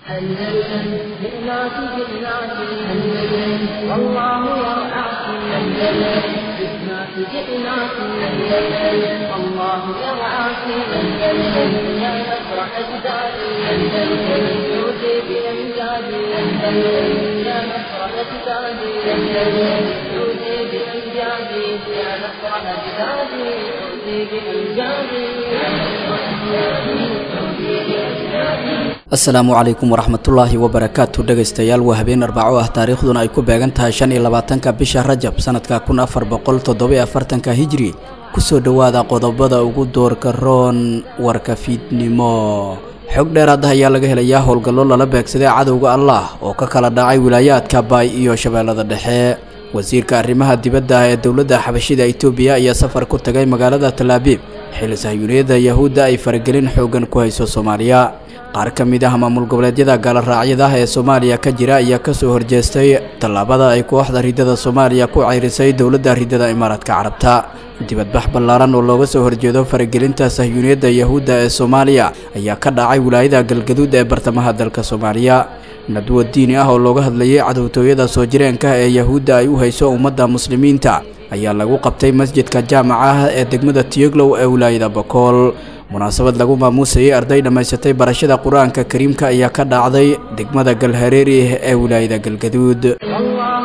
أندلسن جئناك جئناك أندلسن والله يرعاك أندلسن جئناك جئناك أندلسن الله يرعاك أندلسن يا نصر أجدادي أندلسن يوتي بأمجادي أندلسن يا نصر أجدادي أندلسن يوتي بأمجادي يا نصر أجدادي يوتي بأمجادي يا نصر أجدادي يوتي بأمجادي asalaamu calaykum waraxmatullaahi wabarakaatu dhegaystayaal waa habeen arbaco ah taariikhduna ay ku beegan tahay shan iyo labaatanka bisha rajab sanadka kun afar boqol toddobiyo afartanka hijri kusoo dhowaada qodobada ugu doorka roon warka fiidnimo xog dheeraad ah ayaa laga helayaa howlgallo lala beegsaday cadowga allah oo ka kala dhacay wilaayaadka baay iyo shabeellada dhexe wasiirka arrimaha dibadda ah ee dowladda xabashida itoobiya ayaa safar ku tagay magaalada talaabiib xili sahyuuniyadda yahuudda ay faragelin xoogan ku hayso soomaaliya qaar ka mid ah maamul goboleedyada gaaloraacyada ah ee soomaaliya ka jira ayaa kasoo horjeestay tallaabada ay kooxda ridada soomaaliya ku ceyrisay dowladda ridada imaaraadka carabta dibadbax ballaaran oo looga soo horjeedo faragelinta sahyuuniyadda yahuudda ee soomaaliya ayaa ka dhacay wilaayada galgaduud ee bartamaha dalka soomaaliya nadwo diini ah oo looga hadlayay cadowtooyada soo jireenka ee yahuudda ay u hayso ummadda muslimiinta ayaa lagu qabtay masjidka jaamaca ah ee degmada tiyoglow ee wilaayada bakool munaasabad lagu maamuusayay arday dhammaysatay barashada qur-aanka kariimka ayaa ka dhacday degmada galhareeri ee wilaayada galgaduud والله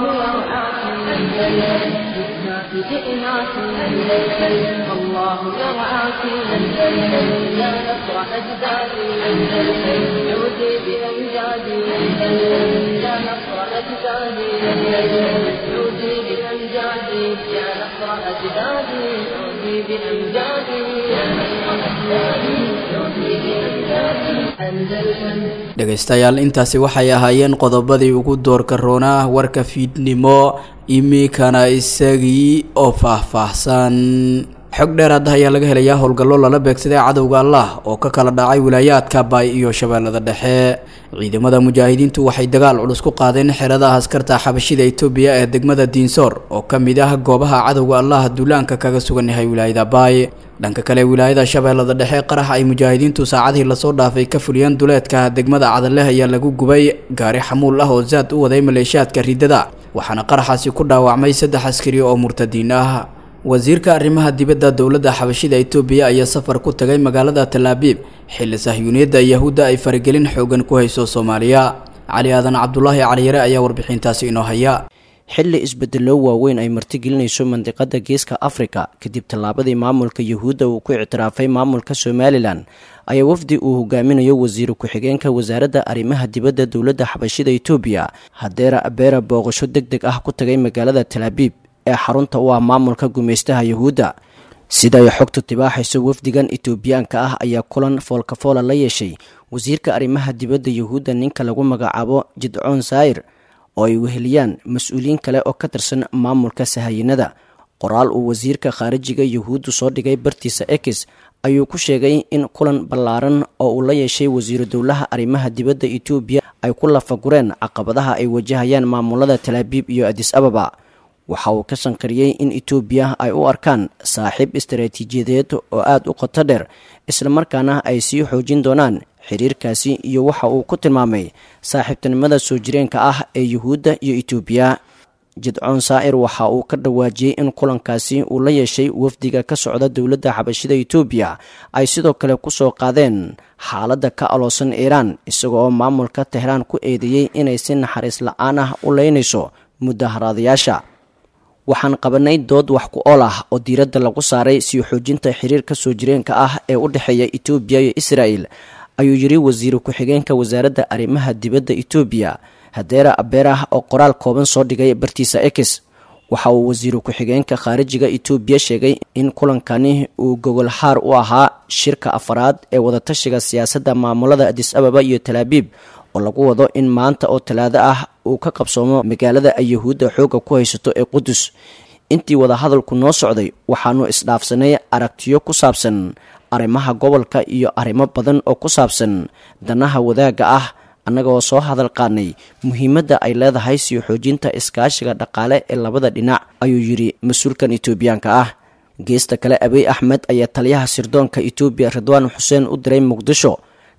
يرعاك أندلسن جئناك أندلسن الله يرعاك أندلسن يا نصر أجدادي أندلسن عودي بأمجادي أندلسن يا نصر أجدادي أندلسن عودي بأمجادي يا نصر أجدادي عودي بأمجادي يا نصر أجدادي عودي بأمجادي أندلسن dhegaystayaal intaasi waxay ahaayeen qodobadii ugu doorka roonaa warka fiidnimo iminkana isagii oo faahfaahsan xog dheeraad ah ayaa laga helayaa howlgallo lala beegsaday cadowga allah oo ka kala dhacay wilaayaadka baay iyo shabeellada dhexe ciidamada mujaahidiintu waxay dagaal culus ku qaadeen xeradaha askarta xabashida itoobiya ee degmada diinsoor oo ka mid ah goobaha cadowga allah duulaanka kaga sugan yahay wilaayada baay dhanka kale wilaayada shabeellada dhexe qarax ay mujaahidiintu saacadihii lasoo dhaafay ka fuliyeen duleedka degmada cadaleh ayaa lagu gubay gaari xamuul ah oo zaad u waday maleeshiyaadka ridada waxaana qaraxaasi ku dhaawacmay saddex askari oo murtadiin ah wasiirka arrimaha dibadda dowladda xabashida itoobiya ayaa safar ku tagay magaalada talaabiib xilli sahyuuniyadda yahuudda ay faragelin xoogan ku hayso soomaaliya cali aadan cabdulaahi caliyare ayaa warbixintaasi inoo haya xilli isbedello waaweyn ay martigelinayso mandiqada geeska afrika kadib tallaabadii maamulka yuhuudda uu ku ictiraafay maamulka somalilan ayaa wafdi uu hogaaminayo wasiiru ku-xigeenka wasaaradda arrimaha dibadda dowladda xabashida itoobiya hadeera abeera booqasho deg deg ah ku tagay magaalada talaabiib ee xarunta u ah maamulka gumaystaha yuhuudda sida ay xogtu tibaaxayso wafdigan itoobiyaanka ah ayaa kulan foolkafoola la yeeshay wasiirka arrimaha dibadda yuhuudda ninka lagu magacaabo jidcoon saayir oo ay weheliyaan mas-uuliyiin kale oo ka tirsan maamulka sahayinada qoraal uu wasiirka khaarijiga yuhuuddu soo dhigay bartiisa ekis ayuu ku sheegay in kulan ballaaran oo uu la yeeshay wasiiru dowlaha arrimaha dibadda etoobiya ay ku lafagureen caqabadaha ay wajahayaan maamulada talaabiib iyo adis ababa waxa uu ka shanqariyey in etoobiya ay u arkaan saaxiib istaraatiijiyadeed oo aada u qoto dheer islamarkaana ay sii xoojin doonaan xiriirkaasi iyo waxa uu ku tilmaamay saaxiibtinimada soo jireenka ah ee yuhuudda iyo etoobiya jidcoon saa'ir waxa uu ka dhawaajiyey in kulankaasi uu la yeeshay wafdiga ka socda dowladda xabashida etoobiya ay sidoo kale kusoo qaadeen xaaladda ka aloosan iiraan isaga oo maamulka tehraan ku eedeeyey inay si naxariis la-aan ah u leynayso mudaharaadayaasha waxaan qabanay dood wax ku ool ah oo diiradda lagu saaray sii xoojinta xiriirka soo jireenka ah ee u dhexeeya etoobiya iyo israa'el ayuu yidhi wasiiru ku-xigeenka wasaaradda arrimaha dibadda etoobiya hadeera abeerah oo qoraal kooban soo dhigay bartiisa ekis waxa uu wasiiru ku-xigeenka khaarijiga etoobiya sheegay in kulankani uu gogol xaar u ahaa shirka afaraad ee wadatashiga siyaasadda maamulada adis ababa iyo talaabiib oo lagu wado in maanta oo talaado ah uu ka qabsoomo magaalada ay yahuudda xoogga ku haysato ee qudus intii wadahadalku noo socday waxaanu isdhaafsanay aragtiyo ku saabsan arrimaha gobolka iyo arrimo badan oo ku saabsan danaha wadaagga ah annagaoo soo hadal qaadnay muhiimadda ay leedahay sii xoojinta iskaashiga dhaqaale ee labada dhinac ayuu yidhi mas-uulkan etoobiyaanka ah geesta kale abiy axmed ayaa taliyaha sirdoonka etoobiya ridwaan xuseen u diray muqdisho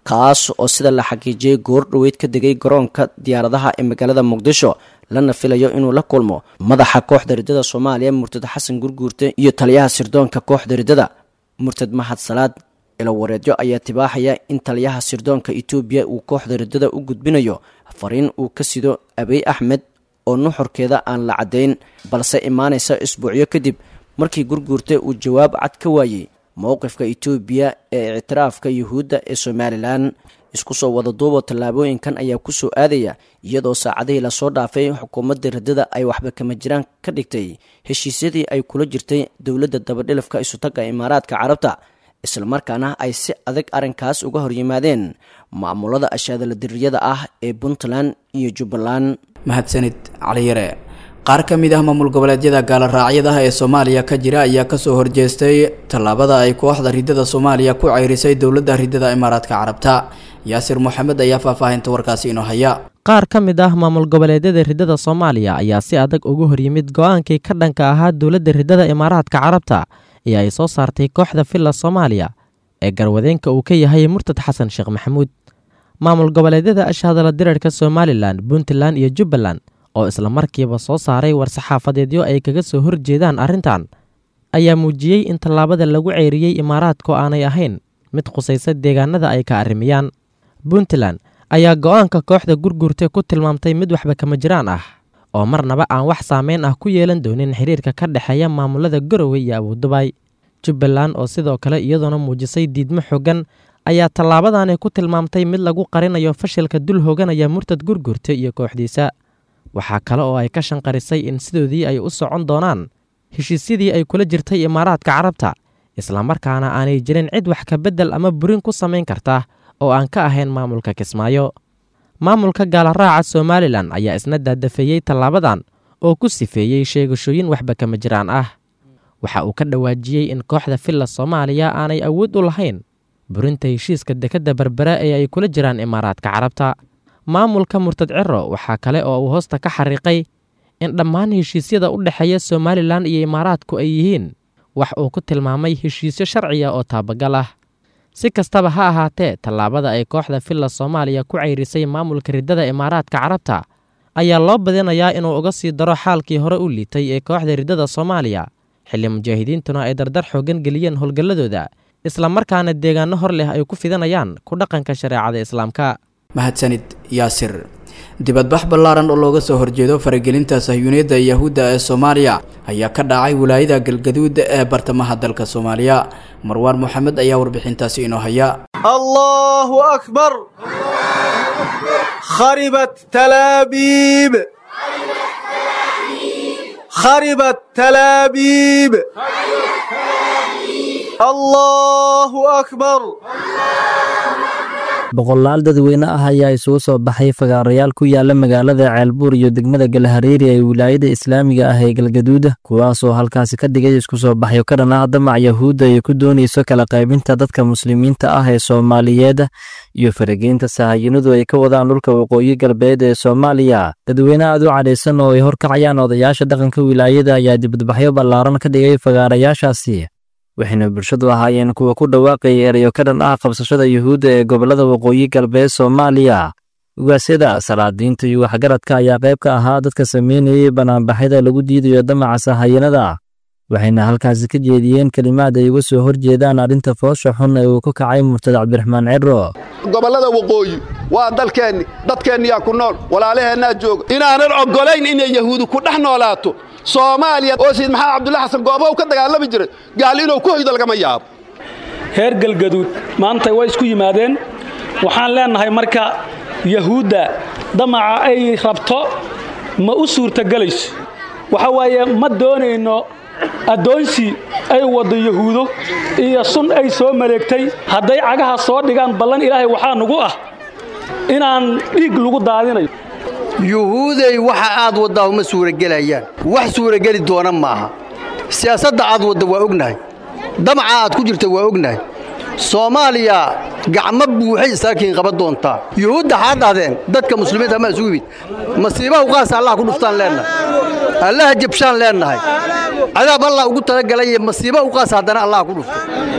kaas oo sida la xaqiijiyey goor dhoweyd ka degay garoonka diyaaradaha ee magaalada muqdisho lana filayo inuu la kulmo madaxa kooxda riddada soomaaliya murtad xasan gurguurte iyo taliyaha sirdoonka kooxda riddada murtad mahad salaad ilawareedyo ayaa tibaaxaya in taliyaha sirdoonka etoobiya uu kooxda riddada u gudbinayo fariin uu ka sido abiy axmed oo nuxurkeeda aan la caddayn balse imaanaysa isbuucyo kadib markii gurguurte uu jawaab cad ka waayey mowqifka etoobiya ee ictiraafka yuhuudda ee somalilan isku soo wada duubo tallaabooyinkan ayaa ku soo aadaya iyadoo saacadihii lasoo dhaafay xukuumadda riddada ay waxba kama jiraan ka dhigtay heshiisyadii ay kula jirtay dowladda dabadhilafka isutagga imaaraadka carabta islamarkaana ay si adag arrinkaas uga horyimaadeen maamulada ashaadala diriyada ah ee puntland iyo jubbaland mahadsanid caliyare qaar ka mid ah maamul goboleedyada gaaloraacyadaha ee soomaaliya ka jira ayaa kasoo horjeestay tallaabada ay kooxda riddada soomaaliya ku ceyrisay dowladda riddada imaaraadka carabta yaasir moxamed ayaa faahfaahinta warkaasi inoo haya qaar ka mid ah maamul goboleedyada riddada soomaaliya ayaa si adag ugu horyimid go-aankii ka dhanka ahaa dowladda riddada imaaraadka carabta ee ay soo saartay kooxda villa soomaaliya ee garwadeenka uu ka yahay murtad xasan sheekh maxamuud maamul goboleedyada ashhadala dirarka somalilan puntland iyo jubbaland oo isla markiiba soo saaray war-saxaafadeedyo ay kaga soo horjeedaan arrintan ayaa muujiyey in tallaabada lagu ceyriyey imaaraadku aanay ahayn mid khusaysa deegaanada ay ka arrimiyaan puntland ayaa go-aanka kooxda gurgurta ku tilmaamtay mid waxba kama jiraan ah oo marnaba aan wax saameyn ah ku yeelan doonin xiriirka ka dhexeeya maamulada garowe iyo abuudubay jubbaland oo sidoo kale iyadoona muujisay diidmo xoogan ayaa tallaabadani ku tilmaamtay mid lagu qarinayo fashilka dul hooganaya murtad gurgurta iyo kooxdiisa waxaa kale oo ay ka shanqarisay in sidoodii ay u socon doonaan heshiisyadii ay kula jirtay imaaraadka carabta islamarkaana aanay jirin cid wax ka beddel ama burin ku samayn karta oo aan ka ahayn maamulka kismaayo maamulka gaalaraaca somalilan ayaa isna daadafeeyey tallaabadan oo ku sifeeyey sheegashooyin waxba kama jiraan ah waxa uu ka dhawaajiyey in kooxda villa soomaaliya aanay awood u lahayn burinta heshiiska dekadda berbera ee ay kula jiraan imaaraadka carabta maamulka murtad ciro waxaa kale oo uu hoosta ka xariiqay in dhammaan heshiisyada u dhexeeya somalilan iyo imaaraadku ay yihiin wax uu ku tilmaamay heshiisyo sharciya oo taabagal ah si kastaba ha ahaatee tallaabada ay kooxda villa soomaaliya ku ceyrisay maamulka riddada imaaraadka carabta ayaa loo badinayaa inuu uga sii daro xaalkii hore u liitay ee kooxda riddada soomaaliya xilli mujaahidiintuna ay dardar xoogan geliyeen howlgalladooda islamarkaana deegaano hor leh ay ku fidanayaan ku dhaqanka shareecada islaamka mahadsanid yaasir dibadbax ballaaran oo looga soo horjeedo faragelinta sahyuuniyadda yahuudda ee soomaaliya ayaa ka dhacay wilaayada galgaduud ee bartamaha dalka soomaaliya marwaan moxamed ayaa warbixintaasi inoo haya allahu akbar kharibat talaabiib kharibat talaabiib allahu akbar boqolaal dadweyne ah ayaa isugu soo baxay fagaarayaal ku yaala magaalada ceelbuur iyo degmada galhareeri ee wilaayada islaamiga ah ee galgaduuda kuwaasoo halkaasi ka dhigay isku soo baxyo ka dhan ah damac yahuudda ay ku doonayso kala qaybinta dadka muslimiinta ah ee soomaaliyeed iyo farageynta sahayinadu ay ka wadaan dhulka waqooyi galbeed ee soomaaliya dadweyne aad u cadhaysan oo ay horkacayaan odayaasha dhaqanka wilaayada ayaa dibadbaxyo ballaaran ka dhigay fagaarayaashaasi waxayna bulshadu ahaayeen kuwa ku dhawaaqaya erayo ka dhan ah qabsashada yuhuudda ee gobollada waqooyi galbeed soomaaliya ugaasyada salaadiinta iyo waxgaradka ayaa qayb ka ahaa dadka sameynayay banaanbaxyada lagu diidayo damaca sahayanada waxayna halkaasi ka jeediyeen kelimaad ay uga soo horjeedaan arrinta foosha xun ee uu ku kacay murtad cabdiraxmaan ciro gobollada waqooyi waa dalkeenni dadkeenniyaa ku nool walaalaheennaa jooga inaanan oggolayn inay yahuudi ku dhex noolaato soomaaliya oo sayid maxamed cabdulla xasan gooba u ka dagaalami jiray gaal inuu ku hoydo lagama yaabo reer galgaduud maanta way isku yimaadeen waxaan leennahay marka yahuudda damaca ay rabto ma u suurtagelayso waxa waaye ma doonayno addoonsi ay waddo yahuudo iyo sun ay soo maleegtay hadday cagaha soo dhigaan ballan ilaahay waxaa nugu ah inaan dhiig lagu daadinayo yuhuuday waxa aad waddaa uma suuragelayaan wax suurageli doona maaha siyaasadda aad wadda waa ognahay damaca aad ku jirta waa ognahay soomaaliya gacmo buuxay isaakiin qaban doontaa yuhuudda xaa dhahdeen dadka muslimiinta ma isugu yimid masiibaha uqaasa allah ku dhuftaan leennahay allaha jabshaan leennahay cadaab allah ugu talagalay masiiba uqaasa haddana allah ku dhufto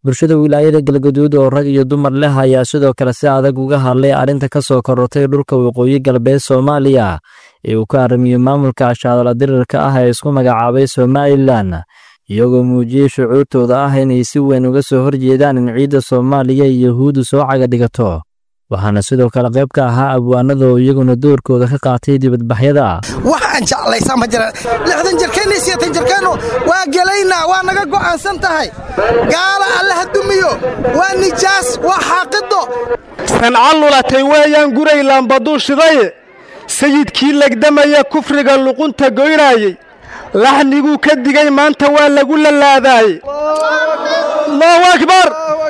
bulshada wilaayada galgaduud oo rag iyo dumar leh ayaa sidoo kale si adag uga hadlay arrinta ka soo korortay dhulka waqooyi galbeed soomaaliya ee uu ka aramiyo maamulka ashaadala dirirka ah ee isku magacaabay somalilan iyagoo muujiyey shucuurtooda ah inay si weyn uga soo horjeedaan in ciidda soomaaliya iyo yahuuddu soo caga dhigato waxaana sidoo kale qayb ka ahaa abwaanada oo iyaguna doorkooda ka qaatay dibadbaxyada waxaan jeclaysaa ma jira lixdan jirkeenna siyeetan jirkeennu waa gelaynaa waa naga go'aansan tahay gaala allaha dumiyo waa nijaas waa xaaqido sanca lulatay weeyaan guray laambaduu shidaye sayidkii legdamaya kufriga luqunta goynaayey laxniguu ka digay maanta waa lagu lalaadaaye allahu akbar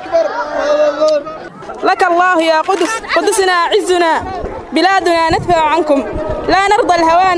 لك الله يا قدس قدسنا عزنا بلادنا ندفع عنكم لا نرضى الهوان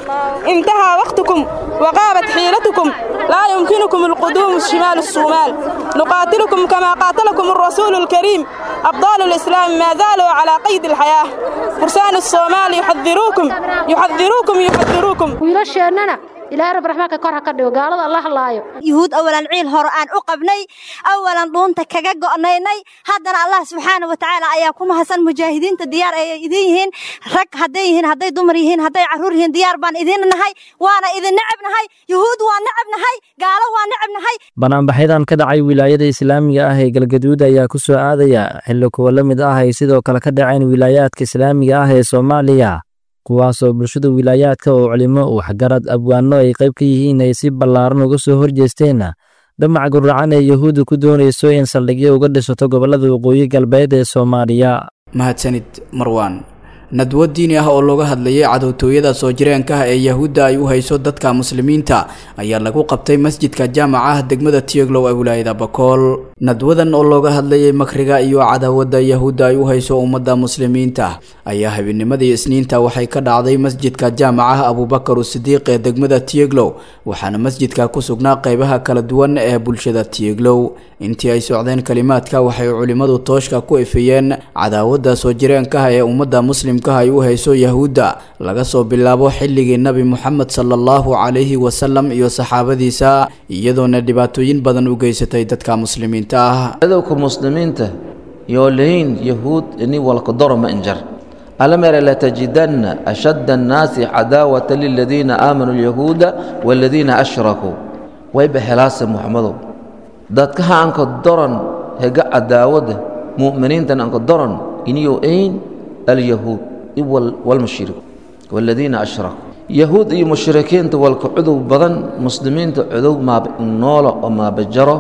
انتهى وقتكم وغابت حيلتكم لا يمكنكم القدوم الشمال الصومال نقاتلكم كما قاتلكم الرسول الكريم أبطال الإسلام ما زالوا على قيد الحياة فرسان الصومال يحذروكم يحذروكم يحذروكم ويرشيننا ilaahay rab raxmaanka kor ha ka dhigo gaalada allah laayo yuhuud awalan ciil hore aan u qabnay awalan dhuunta kaga go'naynay haddana allah subxaana wa tacaala ayaa ku mahadsan mujaahidiinta diyaar ay idin yihiin rag hadday yihiin hadday dumar yihiin hadday carruur yihiin diyaar baan idin nahay waana idin necab nahay yuhuud waa necab nahay gaalo waa necab nahay banaanbaxyadan ka dhacay wilaayada islaamiga ah ee galgaduud ayaa ku soo aadaya xilli kuwa la mid ah ay sidoo kale ka dhaceen wilaayaadka islaamiga ah ee soomaaliya kuwaasoo bulshada wilaayaadka oo culimo waxgarad abwaano ay qayb ka yihiin ay si ballaaran uga soo horjeesteen damaca guracan ee yahuudda ku doonayso in saldhigyo uga dhisato gobollada waqooyi galbeed ee soomaaliya mahadsanid marwaan nadwo diini ah oo looga hadlayay cadowtooyada soo jireenka ah ee yahuudda ay u hayso dadka muslimiinta ayaa lagu qabtay masjidka jaamaca degmada tieglow ee wilaayada bakool nadwadan oo looga hadlayay makriga iyo cadaawadda yahuudda ay u hayso ummadda muslimiinta ayaa habeennimadii isniinta waxay ka dhacday masjidka jaamaca abubakar usidiiq ee degmada tieglow waxaana masjidka ku sugnaa qeybaha kala duwan ee bulshada tieglow intii ay socdeen kalimaadka waxay culimmadu tooshka ku ifiyeen cadaawadda soo jireenka ah ee ummadda muslimka ay u hayso yahuudda laga soo bilaabo xilligii nabi moxamed sala allahu calayhi wasalam iyo saxaabadiisa iyadoona dhibaatooyin badan u geysatay dadka muslimiinta ah cadowka muslimiinta yoo lahayn yahuud ini walkadoro ma injar alamere latajidanna ashadda annaasi cadaawata liladiina aamanuu alyahuuda waaladiina ashrakuu wayba helaase muxamadow dadkaha anka doran hega cadaawada mu'miniintan anka doran iniyo ayn alyahuud walmushrik waladiina ashrakuu yahuud iyo mushrikiinta walka cudow badan muslimiinta cudow maabnoolo oo maabajaro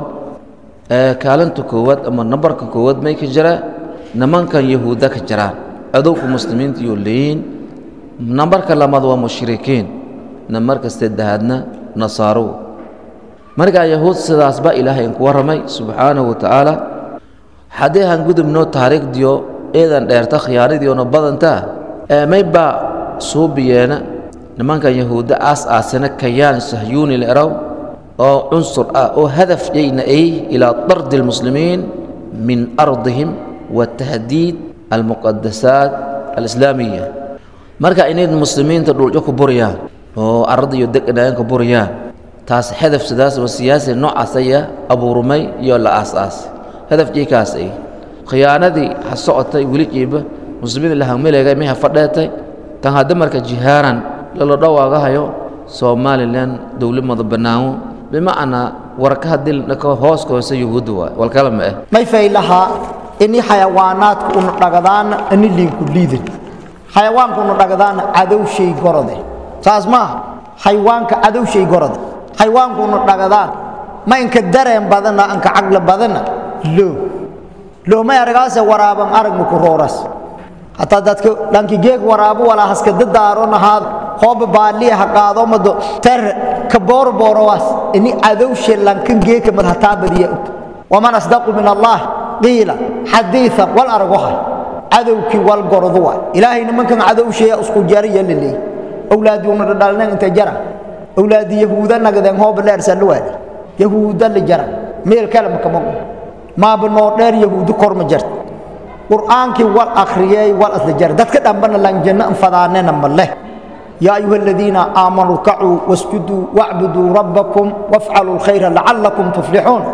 ee kaalinta koowaad ama nambarka koowaad may ka jiraa nimankan yahuudda ka jiraan codowka muslimiinta iyo leeyiin nambarka labaad waa mushrikiin nambarka saddexaadna nasaarow markaa yahuud sidaas baa ilaahay inku warramay subxaanahu wa tacaala haddii han gudubno taariikhdiyo eedan dheerta khiyaanadiiona badantaa ee maybaa suubiyeena nimankan yahuudda aas aasana kayaan sahyuuni leraw oo cunsur ah oo hadaf yayna ay ilaa dardi almuslimiin min ardihim wa tahdiid almuqadasaat alislaamiya marka inayd muslimiinta dhulco ku buriyaan oo arada iyo deganayan ku buriyaan taas hadaf sidaas oo siyaasi noocaas aya abuurmay iyo la aas-aas hadafkii kaas ay khiyaanadii ha socotay weligiiba muslimiin lahameleegay may ha fadheetay kan hadda marka jihaaran lala dhawaagahayo somalilan dowlad mada banaano bimacnaa warka haddii dhako hooska hoose yuhuudda waay walkala ma ah may faylahaa ini xayawaanaadku una dhagadaana ini liinku liidin xayawaanku una dhagadaana cadowshay gorode saas maaha xayawaanka cadowshay gorode xayawaanku una dhagadaan ma inka dareen badana anka caqli badana loo loomay aragaase waraaban aragma ku rooras hataa dadka dhanki geeg waraabo walaa haska dadaaro nahaad hooba baaliya ha qaado mado ter ka boorboorowaas ini cadowshe lankan geeka mad hataa badiya og waman asdaqu min allah qiila xadiian wal aragohay cadowkii wal gordu waay ilaahay nimankan cadowsheeya isku jariya laleey owlaadii una dhadhalnen inta jara owlaadii yahuuda nagadeen hooba dheersan waali yahuuda la jara meel kale makamago maaba noo dheer yahuudi kor ma jarta qur'aankii wal akhriyey wal asla jara dadka dhambana lanjanno anfadaanena ma leh يا أيها الذين آمنوا اركعوا واسجدوا واعبدوا ربكم وافعلوا الخير لعلكم تفلحون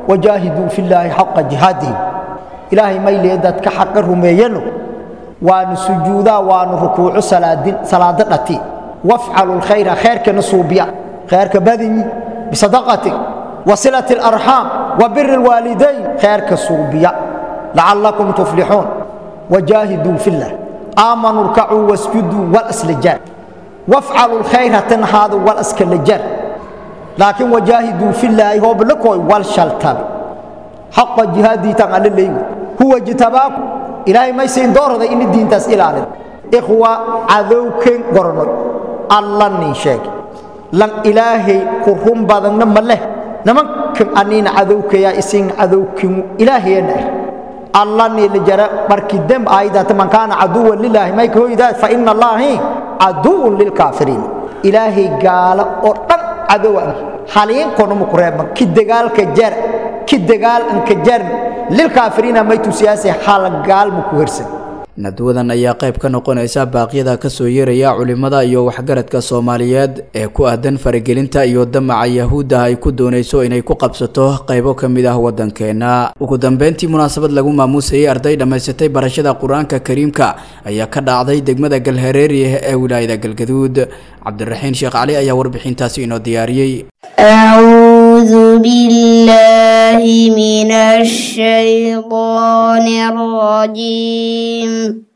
wajaahiduu fillaahi xaqa jihaadihim ilaahay maylee dadka xaqa rumeeyano waanu sujuudaa waanu rukuuco salaado dhati wafcalu lkhayra khayrkana suubiya khayrka badinyi bisadaqati wasilati alarxaam wa biri lwaalidayn khayrka suubiya lacallakum tuflixuun wajaahiduu fillah aamanuu rkacuu wasjuduu walaslijaar wafcalu lkhayra tanhaadu walaskalajaar laakiin wajaahiduu fillaahi hooblakooy wal shaltabe xaqa jihaadiitan alla leeygu huwa jitabaaku ilaahay maysayn doorada ini diintaas ilaalin ikhwa cadowken gornoy alla nin sheege lan ilaahay ku run badanna ma leh nimankan aniina cadowkayaa isin cadowkin ilaahayana er alla niila jara markii demb aayadaata man kaana caduwan lilaahi mayka hoydaa fa ina allaahi caduwun lilkaafiriin ilaahay gaala oo dhan cadowa haliinkonuma ku reebman ki dagaalka jar ki dagaal anka jar lilkaafiriina maytu siyaasi hal gaalmu ku hersan nadwadan ayaa qayb ka noqonaysa baaqyada kasoo yeeraya culimada iyo waxgaradka soomaaliyeed ee ku aadan faragelinta iyo damaca yahuudda ay ku doonayso inay ku qabsato qaybo ka mid ah waddankeena ugu dambeyntii munaasabad lagu maamuusayay arday dhammaysatay barashada qur-aanka kariimka ayaa ka dhacday degmada galhareeri ee wilaayada galgaduud cabdiraxiin sheekh cali ayaa warbixintaasi inoo diyaariyey أعوذ بالله من الشيطان الرجيم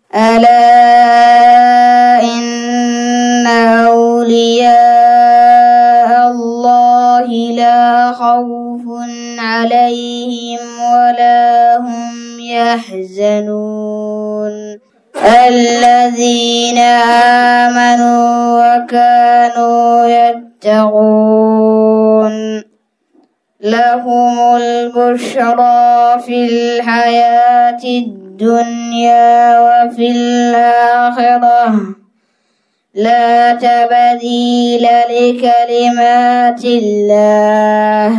ألا إن أولياء الله لا خوف عليهم ولا هم يحزنون الذين آمنوا وكانوا يتقون لهم البشرى في الحياة الدنيا وفي الآخرة لا تبديل لكلمات الله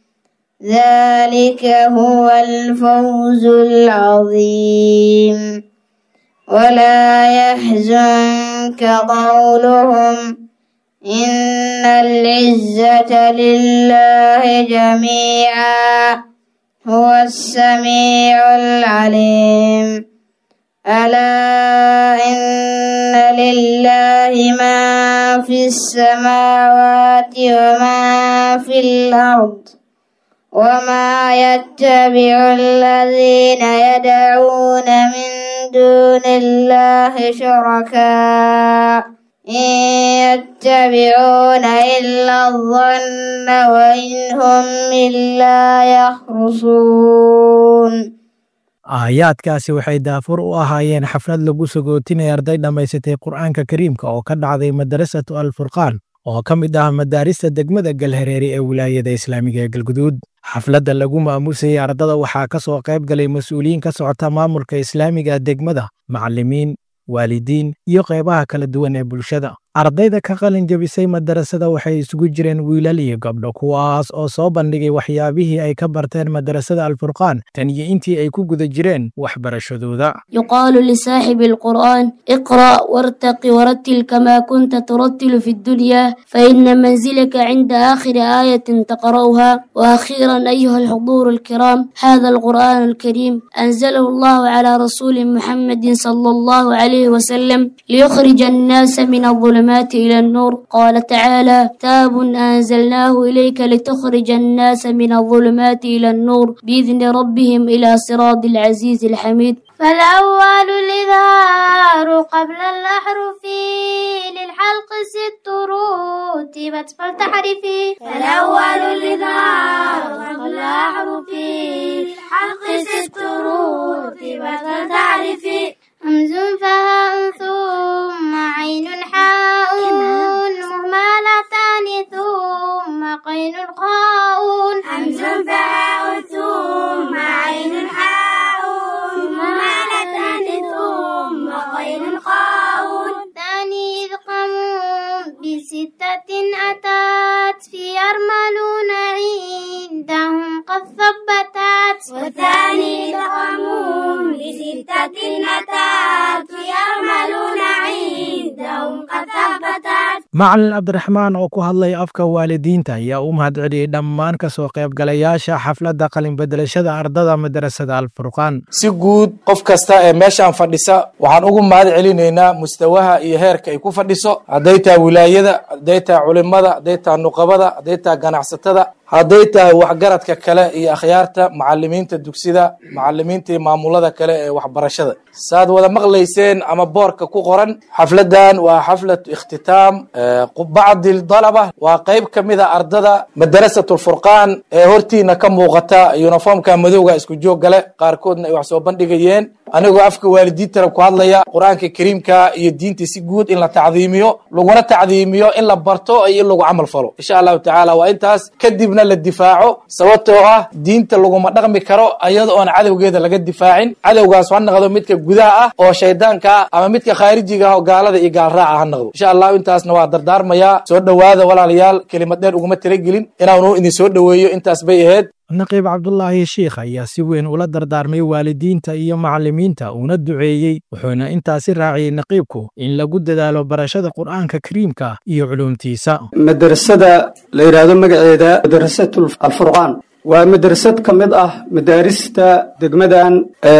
ذلك هو الفوز العظيم ولا يحزنك قولهم إن العزة لله جميعا هو السميع العليم ألا إن لله ما في السماوات وما في الأرض وما يتبع الذين يدعون من دون الله شركاء إن يتبعون إلا الظن وإن هم إلا يخرصون aayaadkaasi waxay daafur u ahaayeen xaflad lagu sagootinaya arday dhammaysatay qur'aanka kariimka oo ka dhacday madarasatu alfurqaan oo ka mid ah madaarista degmada galhareeri ee wilaayada islaamiga ee galguduud xafladda lagu maamuusayay ardada waxaa ka soo qayb galay mas-uuliyiin ka socota maamulka islaamiga degmada macallimiin waalidiin iyo qaybaha kala duwan ee bulshada ardayda ka qalin jebisay madarasada waxay isugu jireen wiilal iyo gabdho kuwaas oo soo bandhigay waxyaabihii ay ka barteen madarasada alfurqaan tan iyo intii ay ku guda jireen waxbarashadooda يقال لصاحب القرآن اقرأ وارتق ورتل كما كنت ترتل في الدنيا فإن منزلك عند آخر آية تقرأها وأخيرا أيها الحضور الكرام هذا القرآن الكريم أنزله الله على رسول محمد صلى الله عليه وسلم ليخرج الناس من الظلمات إلى النور قال تعالى كتاب أنزلناه إليك لتخرج الناس من الظلمات إلى النور بإذن ربهم إلى صراط العزيز الحميد فالأول الإظهار قبل الأحرف للحلق ست رتبت فلتحرفي فالأول الإظهار قبل الأحرف للحلق ست رتبت فلتحرفي همز فهاء ثم عين حاء مهملتان ثم قين خاء همز فهاء ثم عين حاء مهملتان ثم قين خاء ثاني إذقام بستة أتت في يرملون عندهم قد ثبتت والثاني إذقام بستة أتت في يرملون macalin cabdiraxmaan oo ku hadlay afka waalidiinta ayaa u mahadceliyey dhammaan ka soo qaybgalayaasha xafladda qalinbedelashada ardada madarasada alfurqaan si guud qof kasta ee meeshaan fadhisa waxaan ugu mahad celinaynaa mustawaha iyo heerka ay ku fadhiso hadday tahay wilaayada hadday tahay culimada hadday tahay nuqabada hadday tahay ganacsatada hadday tahay waxgaradka kale iyo akhyaarta macalimiinta dugsida macalimiinta iyo maamulada kale ee waxbarashada saaad wada maqlayseen ama boorka ku qoran xafladan waa xaflatu ikhtitaam bacdi dalaba waa qayb ka mid a ardada madarasat lfurqaan ee hortiina ka muuqata uniformka madowga isku joog gale qaarkoodna ay wax soo bandhigayeen anigoo afka waalidiintana ku hadlaya qur-aanka kariimka iyo diinta si guud in la tacdiimiyo laguna tacdiimiyo in la barto iyo in lagu camal falo insha allahu tacaala waa intaas kadibna la difaaco sababtoo ah diinta laguma dhaqmi karo ayada oon cadowgeeda laga difaacin cadowgaas ha noqdo midka gudaha ah oo shaydaanka ah ama midka khaarijiga ah oo gaalada iyo gaalraaca ha noqdo insha allahu intaasna waa dardaarmayaa soo dhowaada walaalayaal kelimad dheer uguma talagelin inaanu idin soo dhoweeyo intaas bay ahayd naqiib cabdulaahi shiikh ayaa si weyn ula dardaarmay waalidiinta iyo macallimiinta uuna duceeyey wuxuuna intaasi raaciyey naqiibku in lagu dadaalo barashada qur'aanka kariimka iyo culuumtiisa madrasada la yidhaahdo magaceeda madrasatu alfurqaan waa madrasad ka mid ah madaarista degmadan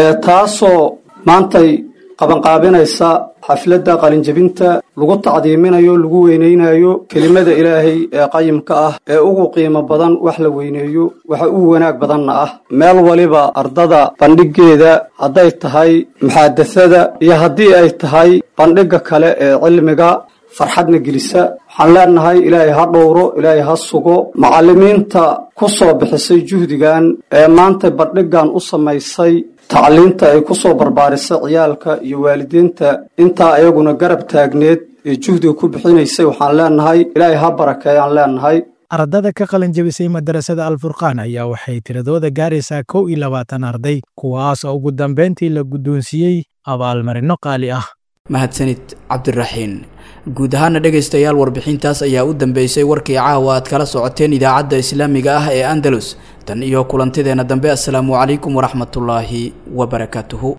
taasoo maantay qabanqaabinaysa xafladda qalinjebinta lagu tacdiiminayo lagu weynaynayo kelimada ilaahay ee qayimka ah ee ugu qiimo badan wax la weyneeyo waxa ugu wanaag badanna ah meel waliba ardada bandhiggeeda hadday tahay muxaadasada iyo haddii ay tahay bandhigga kale ee cilmiga farxadna gelisa waxaan leenahay ilaahay ha dhowro ilaahay ha sugo macallimiinta ku soo bixisay juhdigan ee maanta bandhiggan u samaysay tacliinta ay ku soo barbaarisay ciyaalka iyo waalidiinta intaa ayaguna garab taagneed ee juhdiga ku bixinaysay waxaan leenahay ilaahay ha barakeeyaan leenahay ardada ka qalin jebisay madarasada alfurqaan ayaa waxay tiradooda gaaraysaa kow iyo labaatan arday kuwaas oo ugu dambayntii la guddoonsiiyey abaalmarino qaali ah mahadsanid cabdiraxiin guud ahaana dhegaystayaal warbixintaas ayaa u dambeysay warkii caawa aad kala socoteen idaacadda islaamiga ah ee andalus tan iyo kulantideenna dambe assalaamu calaykum waraxmatullaahi wabarakaatuhu